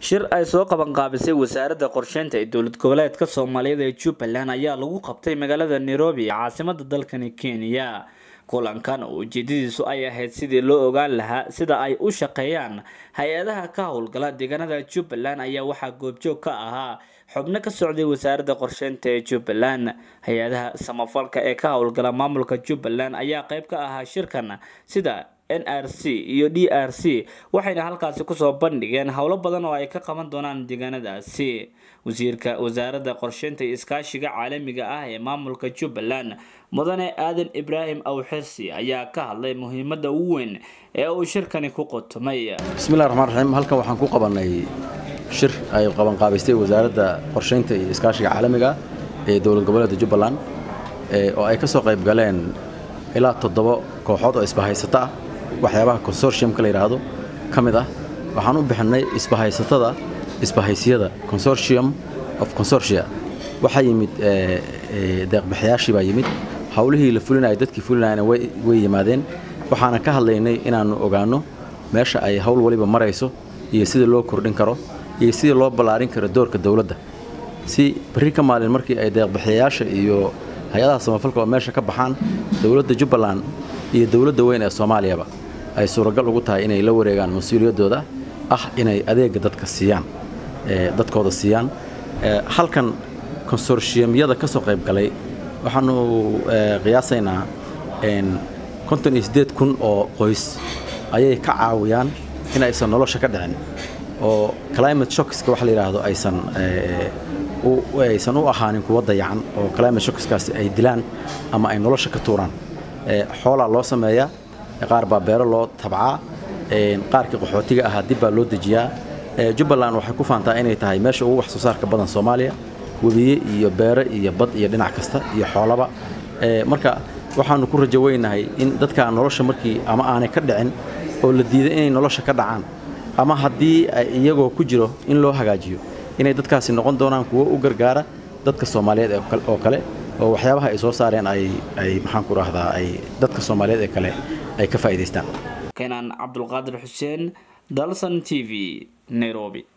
shir ay soo qabanqaabisay wasaaradda qorsheynta ee dowlad goboleedka soomaaliyeed ee jubbaland ayaa lagu qabtay magaalada nairobi caasimada dalkani kenya kulankan oo ujeedadiisu ay ahayd sidii loo ogaan lahaa sida ay u shaqeeyaan hay-adaha ka howlgala deegaanada jubbaland ayaa waxaa goobjoog ka ahaa xubno ka socday wasaaradda qorsheynta ee jubbaland hay-adaha samafalka ee ka howlgala maamulka jubbaland ayaa qeyb ka ahaa shirkan sida n r c iyo d r c waxayna halkaasi kusoo bandhigeen howlo badan oo ay ka qaban doonaan deegaanadaasi wasiirka wasaaradda qorsheynta iyo iskaashiga caalamiga ah ee maamulka jubbaland mudane aadan ibraahim awxirsi ayaa ka hadlay muhiimada ugu weyn ee uu shirkani ku qotomay bismillahi raxmaan raxiim halkan waxaan ku qabanay shir ay qabanqaabaystay wasaaradda qorsheynta iyo iskaashiga caalamiga ee dowlad goboleedka jubbaland oo ay ka soo qayb galeen ilaa toddoba kooxood oo isbahaysato ah waxyaabaha consortiumka la yidhaahdo ka mid ah waxaan u bixinay isbahaysatada isbahaysiyada consortium of consortia waxaa yimid deeqbixiyaashii baa yimid howlihii la fulinaya dadkii fulinayana way yimaadeen waxaana ka hadlaynay inaannu ogaanno meesha ay howl waliba marayso iyo sida loo kordhin karo iyo sidii loo ballaarin karo doorka dowladda si berri ka maalin markii ay deeqbixiyayaasha iyo hay-adaha samafalka oo meesha ka baxaan dowladda jubbaland iyo dowladda weyn ee soomaaliyaba ay suuragal ugu tahay inay la wareegaan mas-uuliyaddooda ah inay adeega dadka siiyaan dadkooda siiyaan halkan konsorshiyamyada ka soo qayb galay waxaanu qiyaasaynaa konton iyo siddeed kun oo qoys ayay ka caawiyaan in aysan nolosha ka dhicin oo climate shockska waxa la yidhaahdo aysan aysan u ahaanin kuwa dayacan oo climate shockskaasi ay dilaan ama ay nolosha ka tuuraan xoolaa loo sameeyaa qaar baa beero loo tabcaa qaarkii qaxootiga ahaa dib baa loo dejiyaa jubbaland waxay ku faantaa inay tahay meesha ugu wax soo saarka badan soomaaliya webiye iyo beere iyo bad iyo dhinac kasta iyo xoolaba marka waxaanu ku rajo weynahay in dadka nolosha markii ama aanay ka dhicin oo la diiday inay nolosha ka dhacaan ama haddii iyagoo ku jiro in loo hagaajiyo inay dadkaasi noqon doonaan kuwo u gargaara dadka soomaaliyeed oo kale oo waxyaabaha ay soo saareen ay ay maxaan ku rahdaa ay dadka soomaaliyeed ee kale ay ka faa'iidaystaan kenan cabdulqaadir xuseen dalsan t v nairobi